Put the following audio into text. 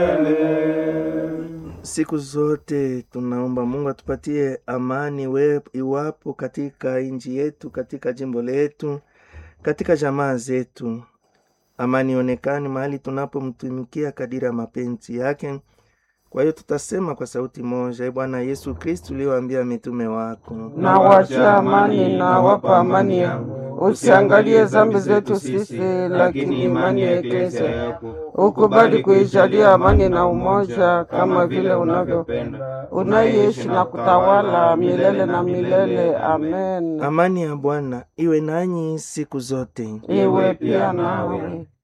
Siku zote tunaomba Mungu atupatie amani we, iwapo katika nchi yetu, katika jimbo letu, katika jamaa zetu. Amani ionekane mahali tunapomtumikia kadiri ya mapenzi yake. Kwa hiyo tutasema kwa sauti moja, e Bwana Yesu Kristu uliwaambia mitume wako, na wachia amani na wapa amani yangu. Usiangalie zambi zetu sisi, lakini imani ya Eklesia yako. Ukubali kuijalia amani na umoja, kama vile unavyopenda, unaishi na kutawala milele na milele. Amen. amani ya Bwana iwe nanyi siku zote. Iwe pia nawe.